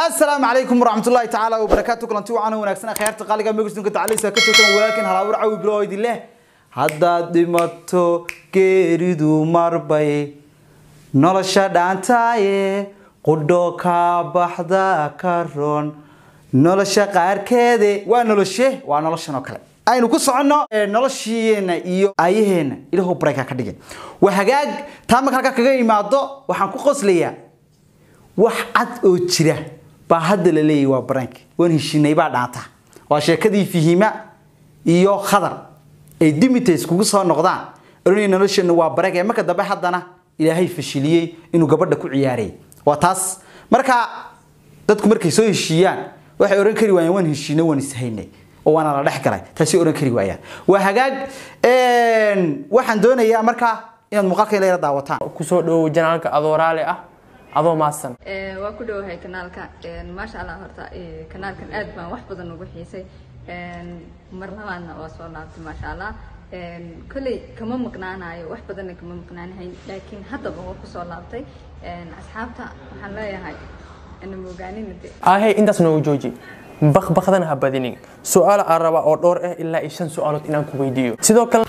السلام عليكم ورحمة الله تعالى وبركاته كلنتي وعنا وناكسنا خيارت قالقا ميغسن كنت علي ساكتوتن ولكن هلاور عاوي بلو ايدي له haddaad dhimato geeridu marbay nolosha dhaantaaye qudho kaa baxda ka roon nolosha qaarkeede waa noloshe waa noloshan oo kale aynu ku soconno noloshiina iyo aayaheena ilahow barayka ka dhigin waa hagaag taa marka halka kaga imaado waxaan ku qoslayaa wax cad oo jira baa hadda la leeyahy waa barank waan heshinay baa dhaanta waa sheekadii fihima iyo khadar ay dimitas kugu soo noqdaan oranay nolosheena waa barank ee marka dambe haddana ilaahay fashiliyey inuu gabadha ku ciyaaray waa taas marka dadku markay soo heshiiyaan waxay oran kari waayeen waan heshiinay waan ishaynay oo waana la dhex galay taasi oran kari waayaan waa hagaag waxaan doonayaa markaa inaad muuqaalka ila yara daawataan kusoo dhowow janaalka adoo raali ah adoo maadsan waa ku dhowahay kanaalka maasha allah horta kanaalkan aad baan wax badan ugu xiisay mar labaadna waa soo laabtay maasha allah kolley kama maqnaanayo wax badanna kama maqnaanahayn laakiin haddaba waa kusoo laabtay asxaabta waxaan leeyahay anamogaanin ahey intaas noogu jooji bakbakdana ha badinin su-aal aan rabaa oo dhowr ah ilaa iyo shan su-aalood inaan ku weydiiyo sidoo kale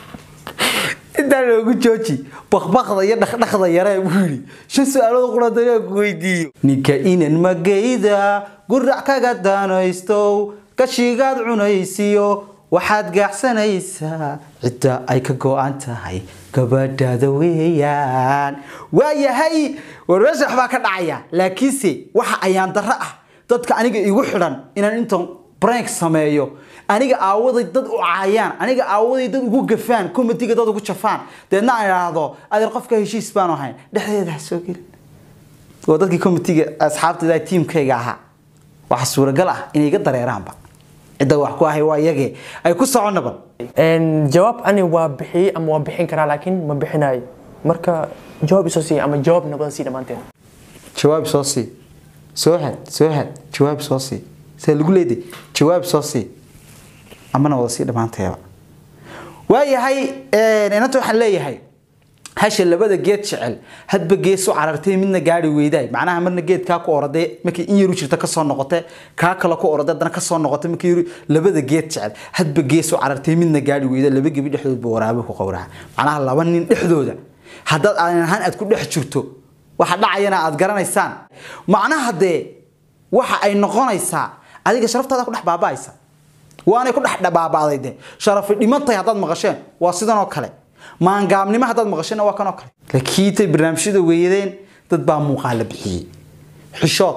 intaa loogu jooji bakbakda iyo dhaqdhaqda yare buu yidhi shan su-aalood quradanaa ku weydiiyo ninka inan magayda gurac kaga daanaystow gashigaad cunaysiyo waxaad gaacsanaysaa cidda ay ka go-an tahay gabadhaada weeyaan waayahay warmeesha waxbaa ka dhacaya laakiinse waxa ayaan darro ah dadka aniga igu xidhan inaan intan brank sameeyo aniga aawaday dad u caayaan aniga aawaday dad ugu gafaan comitiga dad ugu jafaan deedna aan idhaahdo adeer qofka heshiis baanu ahayn dhexdeeda ha soo gelin waa dadkii comitiga asxaabtayda tiimkayga ahaa waxa suuragal ah inay iga dareeraanba cidda wax ku ahay waa iyagee ay ku soconaba jawaab ani waa bixiyey ama waa bixin karaa laakiin ma bixinayo marka jawaab isoo siiya ama jawaab nabada sii dhammaanteen jawaab soo sii soo had soo had jawaab soo sii saa lagu leeday jawaab soo sii amana wada sii dhammaanteeba waayahay inanta waxaan leeyahay hasha labada geed jecel hadba gees u carartay midna gaari weydaay macnaha marna geedkaa ku oraday markii in yaru jirta kasoo noqotay kaa kale ku oraday haddana kasoo noqotay markii yaru labada geed jecel hadba gees u carartay midna gaari weyda laba gebi dhexdood buu waraabo ku qowraca macnaha laba nin dhexdooda haddaad aadan ahaan aad ku dhex jirto waxa dhacayana aad garanaysaan macnaha dee waxa ay noqonaysaa adiga sharaftaada ku dhex baaba'aysa waanay ku dhex baaba'day de sharafi dhimantay haddaad maqasheen waa sidan oo kale maangaabnimo haddaad maqasheen waa kan oo kale lakiintay barnaamijyada weeyadeen dad baa muuqaala bixiyey xishood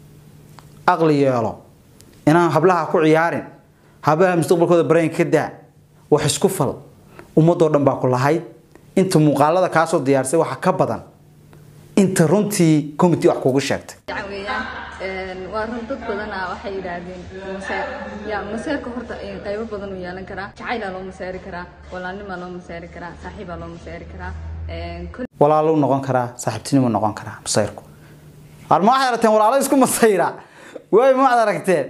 aqli yeelo inaan hablaha ku ciyaarin hablaha mustaqbalkooda bareen ka daa wax isku fal ummadoo dhan baa ku lahayd inta muuqaalada kaasoo diyaarsay waxa ka badan inta runtii committee wax kugu sheegtay weeyaan waa run dad badana waxay yidhaahdeen maseer ya maseerka horta qaybo badan uu yeelan karaa jacaylaa loo maseeri karaa walaalnimaa loo maseeri karaa saaxiibaa loo maseeri karaa walaalo noqon karaa saaxiibtinimo noqon karaa masayrku ar ma waxaad aragteen walaalo isku masayra waay ma waxaad aragteen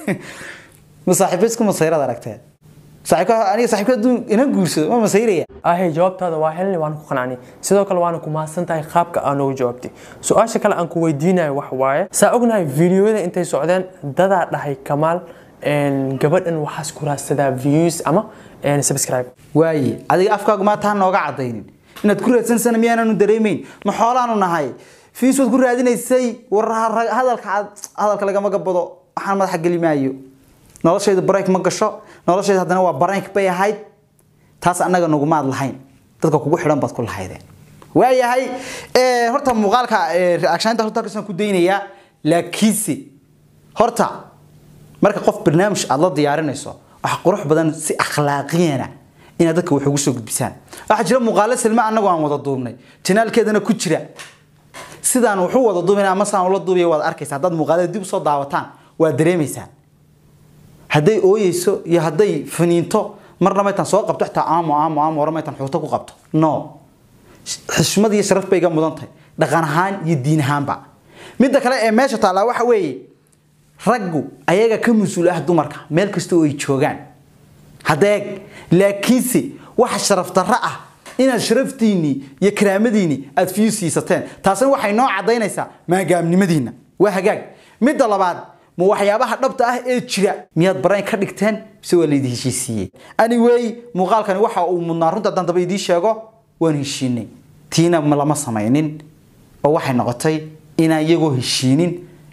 ma saaxiibo isku masayraad aragteen saaxiibka aniga saaxiibka hadduu ina guursado ma masayraya ahey jawaabtaada waa helni waan ku qanacnay sidoo kale waana ku mahadsan tahay qaabka aa noogu jawaabtay su-aasha kale aan ku weydiinayo wax waaye saa ognahay fideoyada intay socdeen dadaa dhahay kamaal gabadhan waxaas ku raadsadaa views ama subscribe waaye adiga afkaagu maata ha nooga cadaynin inaad ku raadsanaysana miyaananu dareemayn ma xoolaanu nahay fiis waad ku raadinaysay war hadalka hadalka lagama gabado waxaan madaxa geli maayo noloshayda barayk ma gasho noloshayda haddana waa barayk bay ahayd taas annaga nagumaad lahayn dadka kugu xidhan baad ku lahaydeen waayahay horta muuqaalka reactioninta horta halkaasaan ku daynayaa laakiinse horta marka qof barnaamij aad la diyaarinayso waxa qurux badan si akhlaaqiyana inaad dadka wax ugu soo gudbisaan waxaa jira muuqaalo silma annagu aan wada duubnay janaalkeedana ku jira sidaan wuxuu wada duubina ama saan ula duubaya waad arkaysaa haddaad muuqaalada dib usoo daawataan waad dareemaysaan hadday ooyeyso iyo hadday faniinto marna maytan soo qabto xitaa aamo aamo aamo hore maytan xuuto ku qabto no xishmad iyo sharaf bay iga mudan tahay dhaqan ahaan iyo diin ahaanba midda kale ee meesha taallaa waxa weeye raggu ayaga ka mas-uul ah dumarka meel kasta oo ay joogaan hadeeg laakiinse waxa sharaf darro ah inaad sharaftiinii iyo karaamadiinii aad fiyu siisateen taasina waxay noo cadaynaysaa maagaamnimadiina waa hagaag midda labaad ma waxyaabaha dhabta ah ee jira miyaad barayn ka dhigteen mise waa laydin heshiisiiyey anyway muuqaalkani waxa uu mudnaa runta haddaan daba idiin sheego waan heshiinay tiina ma lama samaynin oo waxay noqotay inaan iyagoo heshiinin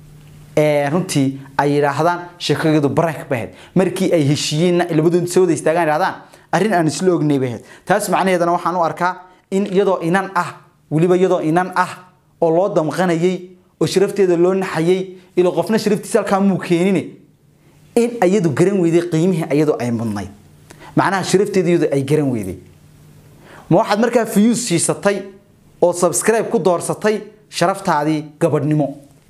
ee runtii ay yidhaahdaan sheekagadu baraynka baheed markii ay heshiiyeenna labadooda soo wada istaagaan yidhahdaan arrin aan isla ognay baheed taas macnaheedana waxaan u arkaa in iyadoo inan ah weliba iyadoo inan ah oo loo damqanayay oo sharafteeda loo naxayay ilo qofna sharaftiisa halkaa muu keenine in ayadu garan weyday qiimihii ayadu ay mudnayd macnaha sharafteeda iyadu ay garan weyday ma waxaad markaa fiyuus siisatay oo subscribe ku doorsatay sharaftaadii gabadhnimo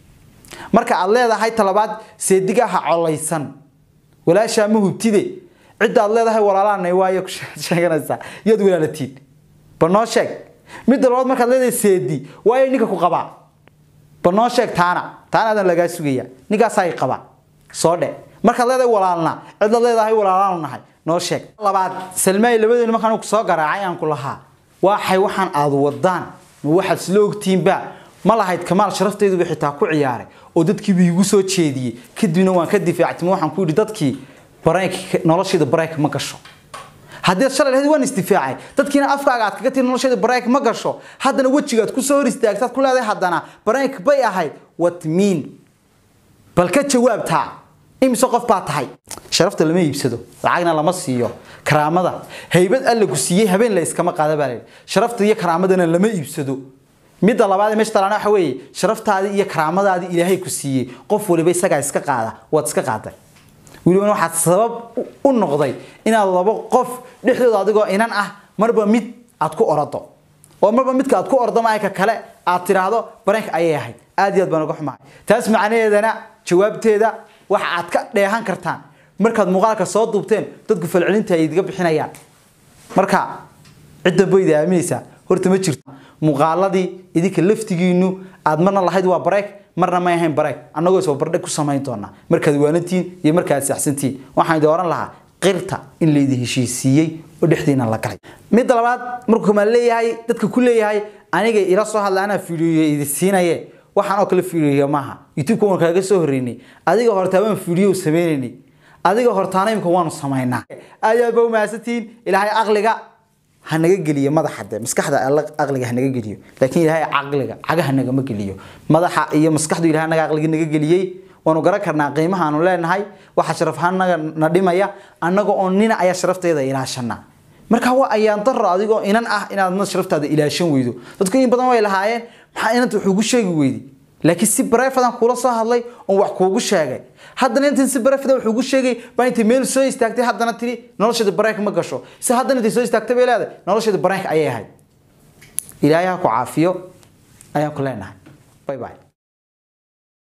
marka aad leedahay talabaad seediga ha colaysan walaashaa ma hubtide cidda aad leedahay walaalaanay waayo ku sheeganaysaa yaad walaalatiin ba noo sheeg midda labaad markaad leedahay seedi waayo ninka ku qabaa ba noo sheeg taana taana adan lagaa sugaya ninkaasaa qabaa soo dhe markaad leedahay walaalna cidda leedahay walaalaanu nahay noo sheeg labaad salmaay labadeenu markaan ku soo garaacay aan ku lahaa waxay waxaan aad wadaan ma waxaad isla ogtiinba ma lahayd kamaal sharafteeduba xitaa ku ciyaaray oo dadkiiba igu soo jeediyey kadibna waan ka difaactay waxaan ku yidhi dadkii bareenka nolosheeda bareenka ma gasho haddii shalay lahayd waan isdifaacay dadkiina afkaaga aad kaga tiri nolosheeda bareenka ma gasho haddana wejigaad ku soo hor istaagtaad ku leedahay haddana bareenka bay ahayd what mean bal ka jawaabtaa imise qof baa tahay sharafta lama iibsado lacagna lama siiyo karaamada haybad alle ku siiyey habeen la iskama qaada baa layidhi sharafta iyo karaamadana lama iibsado midda labaad ee meesha talaana waxa weeye sharaftaadii iyo karaamadaadii ilaahay ku siiyey qof waliba isagaa iska qaada waad iska qaaday welibana waxaad sabab u noqday inaad labo qof dhexdooda adigoo inan ah marba mid aad ku orado oo marba midka aad ku ordo maayka kale aad tiraahdo bareenka ayay ahayd aad iyo aad baan uga xumahay taas macnaheedana jawaabteeda waxa aad ka dheehan kartaan markaad muuqaalka soo duubteen dadku falcelinta ay idiga bixinayaan marka cidda bayda aaminaysaa horta ma jirto muuqaaladii idinka laftigiinu aad marna lahayd waa bareek marna may ahayn bareek annagoo isba bardhig ku samayn doonaa markaad waanantiin iyo markaad saxsantiin waxaan idin oran lahaa qirta in laydi heshiisiiyey oo dhexdiina la galay midda labaad markuu kamaan leeyahay dadka ku leeyahay aniga ila soo hadla anaa fiidiyo idi siinaye waxaan oo kale fiidiyo maaha youtube-ka waan kaaga soo horreynay adiga hortaa waan fiidiyo sameynaynay adiga hortaana imika waanu samaynaa aad iyo aad baa umahadsantihiin ilaahay aqliga ha naga geliyo madaxa de maskaxda aqliga ha naga geliyo laakiin ilaahay caqliga cagaha nagama geliyo madaxa iyo maskaxdu ilaahay naga aqliga naga geliyey waanu garan karnaa qiimaha aanu leenahay waxa sharaf ahaan naga na dhimaya annaga oo nina ayaa sharafteeda ilaashana marka waa ayaan daro adigoo inan ah inaadna sharaftaada ilaashan weydo dadku in badan way lahaayeen maxaa inanta wax ugu sheegi weydi laakiin si bareefadan kula soo hadlay oon wax kuugu sheegay haddana intan si bareefadan wax ugu sheegay baa intay meel soo istaagtay haddana tiri nolosheeda bareenka ma gasho si haddana intay soo istaagtay bay leedahay nolosheeda bareenka ayay ahayd ilaahay ha ku caafiyo ayaan ku leenahay bye bye